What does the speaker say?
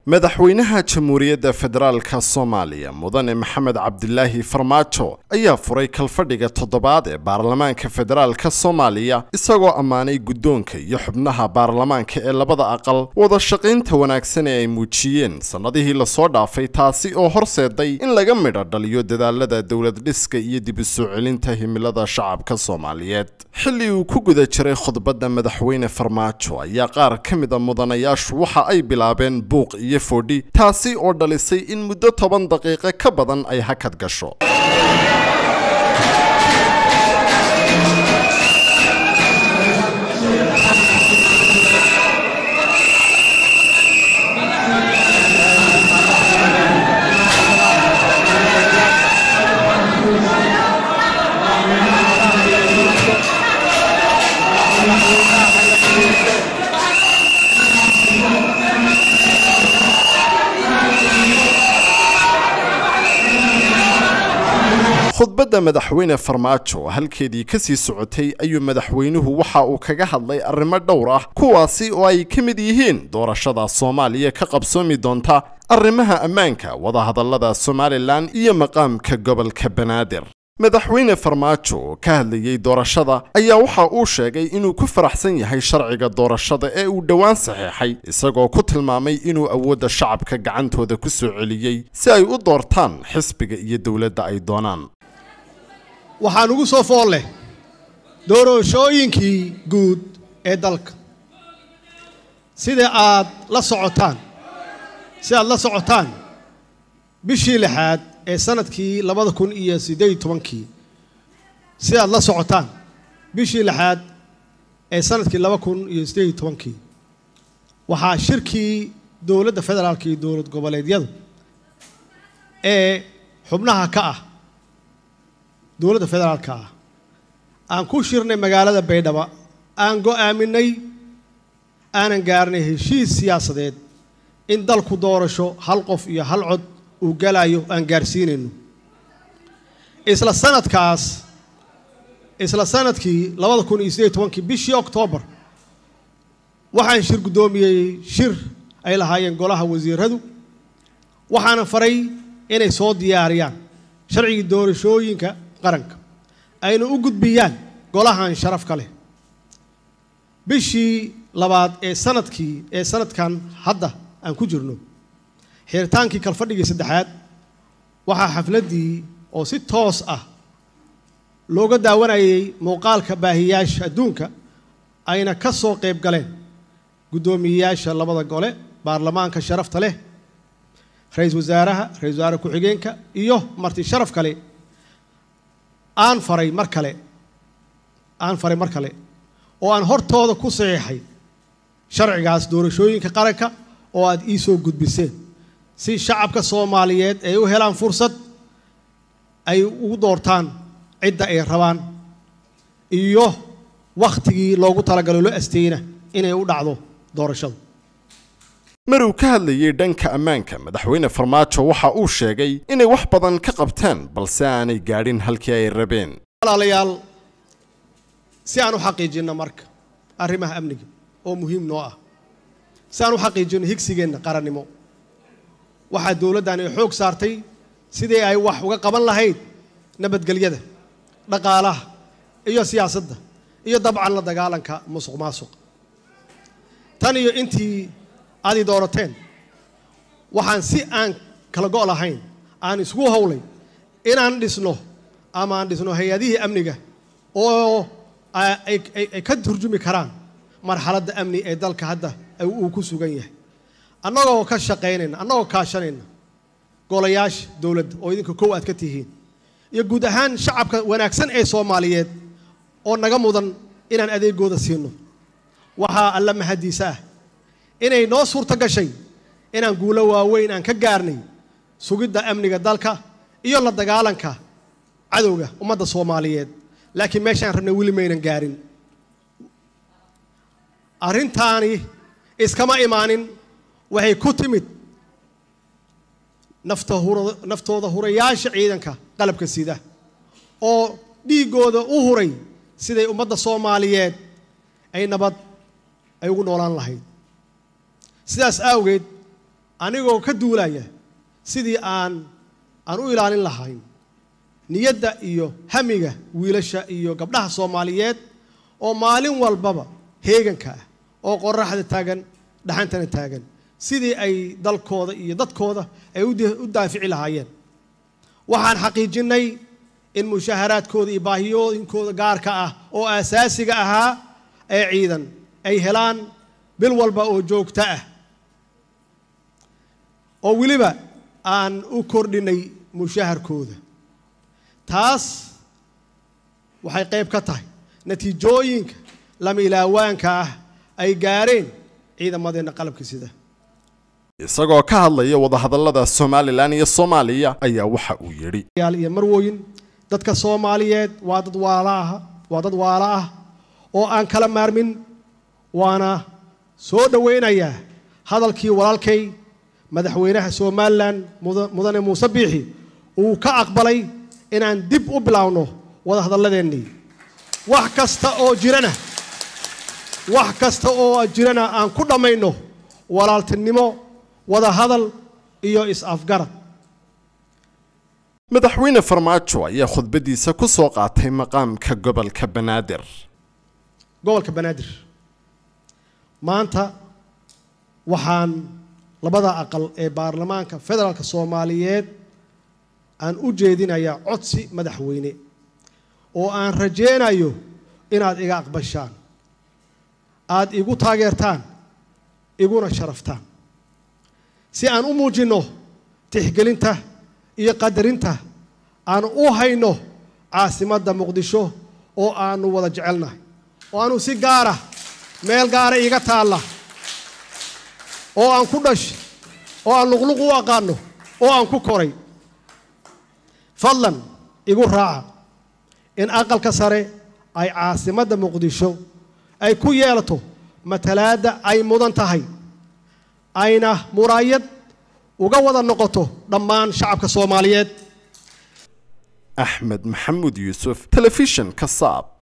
madaxweynaha jamhuuriyadda federaalka soomaaliya mudane maxamed cabdilaahi farmaajo ayaa furay kalfadhiga toddobaad ee baarlamaanka federaalka soomaaliya isagoo ammaanay guddoonka iyo xubnaha baarlamaanka ee labada aqal wada shaqaynta wanaagsan ee ay muujiyeen sannadihii lasoo dhaafay taasi oo horseeday in laga midha dhaliyo dadaalada dowlad dhiska iyo dib u soo celinta himilada shacabka soomaaliyeed xilli uu ku guda jiray khudbadda madaxweyne farmaajo ayaa qaar ka mid a mudanayaashu waxa ay bilaabeen buuq iyo fodhi taasi oo dhalisay in muddo toban daqiiqo ka badan ay hakad gasho khudbadda madaxweyne farmaajo oo halkeedii ka sii socotay ayuu madaxweynuhu waxa uu kaga hadlay arrimo dhowr ah kuwaasi oo ay ka mid yihiin doorashada soomaaliya ka qabsoomi doonta arrimaha ammaanka wadahadallada somalilan iyo maqaamka gobolka banaadir madaxweyne farmaajo oo ka hadlayey doorashada ayaa waxa uu sheegay inuu ku faraxsan yahay sharciga doorashada ee uu dhowaan saxeexay isagoo ku tilmaamay inuu awoodda shacabka gacantooda ku soo celiyey si ay u doortaan xisbiga iyo dowladda ay doonaan waxaan ugu soo fool leh doorashooyinkii guud ee dalka sida aad la socotaan si aad la socotaan bishii lixaad ee sanadkii labada kun iyo siddeed iyo tobankii si aad la socotaan bishii lixaad ee sanadkii laba kun iyo siddeed iyo tobankii waxaa shirkii dowladda federaalka iyo dowlad goboleedyadu ee xubnaha ka ah dowladda federaalka ah aan ku shirnay magaalada baydhabo aan go'aaminay aanan gaarnay heshiis siyaasadeed in dalku doorasho hal qof iyo hal cod uu galayo aan gaarsiinayno isla sanadkaas isla sanadkii labada kun iyo siddeed iyo tobankii bishii oktoobar waxaan shir guddoomiyey shir ay lahaayeen golaha wasiiradu waxaana faray inay soo diyaariyaan sharcigii doorashooyinka qaranka ayna u gudbiyaan golahan sharafka leh bishii labaad ee sanadkii ee sanadkan hadda aan ku jirno xiritaankii kalfadhigii saddexaad waxaa xafladdii oo si toos ah looga daawanayay muuqaalka baahiyaasha adduunka ayna ka soo qayb galeen guddoomiyeyaasha labada gole baarlamaanka sharafta leh ra-iisul wasaaraha ra-isul wasaare ku-xigeenka iyo marti sharaf kale aan faray mar kale aan faray mar kale oo aan hortooda ku saxiixay sharcigaas doorashooyinka qaranka oo aad ii soo gudbiseen si shacabka soomaaliyeed ay u helaan fursad ay ugu doortaan cidda ay rabaan iyo wakhtigii loogu talagalo loo asteyna inay u dhacdo doorashadu maruu ka hadlayey dhanka ammaanka madaxweyne farmaajo waxa uu sheegay inay wax badan ka qabteen balse aanay gaadhin halkii ay rabeen walaalayaal si aan u xaqiijinno marka arrimaha amniga oo muhiim noo ah si aan u xaqiijinno higsigeenna qarannimo waxaa dowladdan ay xoog saartay sidii ay wax uga qaban lahayd nabadgelyada dhaqaalaha iyo siyaasadda iyo dabcan la dagaalanka musuq maasuq tan iyo intii aad i doorateen waxaan si aan kala go' lahayn aan isku howlay inaan dhisno ama aan dhisno hay-adihii amniga oo ay ka turjumi karaan marxaladda amni ee dalka hadda uu ku sugan yahay annagoo ka shaqaynayna annagoo kaashanayna golayaasha dowladda oo idinka kow aad ka tihiin iyo guud ahaan shacabka wanaagsan ee soomaaliyeed oo naga mudan inaan adeegooda siino waxaa alla mahadiisa ah inay noo suurto gashay inaan guulo waaweyn aan ka gaarnay sugidda amniga dalka iyo la dagaalanka cadowga ummadda soomaaliyeed laakiin meeshaan rabnay weli maynan gaarin arrintaani iskama imaanin waxay ku timid nafta hura naftooda hurayaasha ciidanka qalabka sida oo dhiiggooda u huray siday ummadda soomaaliyeed ay nabad ay ugu noolaan lahayd sidaas awgeed anigoo ka duulaya sidii aan aan u ilaalin lahayn niyadda iyo hamiga wiilasha iyo gabdhaha soomaaliyeed oo maalin walbaba heeganka ah oo qoraxda taagan dhaxantana taagan sidii ay dalkooda iyo dadkooda ay u daafici lahaayeen waxaan xaqiijinnay in mushaharaadkooda iyo baahiyooyinkooda gaarka ah oo aasaasiga ahaa ee ciidan ay helaan bil walba oo joogto ah oo weliba aan u kordhinay mushaharkooda taas waxay qayb ka tahay natiijooyinka lama ilaawaanka ah ay gaareen ciidamadeenna qalabka sida isagoo ka hadlaya wadahadallada somalilan iyo soomaaliya ayaa waxa uu yidhi yaal iyo marwooyin dadka soomaaliyeed waa dad waala ah waa dad waala ah oo aan kala maarmin waana soo dhowaynayaa hadalkii walaalkay madaxweynaha somalilan mudane muuse biixi uu ka aqbalay inaan dib u bilaawno wadahadalladeennii wax kasta oo jirana wax kasta oo jirana aan ku dhammayno walaaltinimo wadahadal iyo is-afgarad madaxweyne farmaajo ayaa khudbadiisa ku soo qaatay maqaamka gobolka banaadir gobolka banaadir maanta waxaan labada aqal ee baarlamaanka federaalka soomaaliyeed aan u jeedinayaa codsi madaxweyne oo aan rajaynayo inaad iga aqbashaan aad igu taageertaan iguna sharaftaan si aan u muujinno tixgelinta iyo qadarinta aan u hayno caasimadda muqdisho oo aanu wada jecelnahay oo aanu si gaara meel gaara iiga taalla oo aan ku dhashay oo aan luqluq u aqaano oo aan ku koray fadlan igu raaca in aqalka sare ay caasimadda muqdisho ay ku yeelato matalaadda ay mudan tahay ayna muraayad uga wada noqoto dhammaan shacabka soomaaliyeed axmed maxamuud yuusuf telefishan ka saab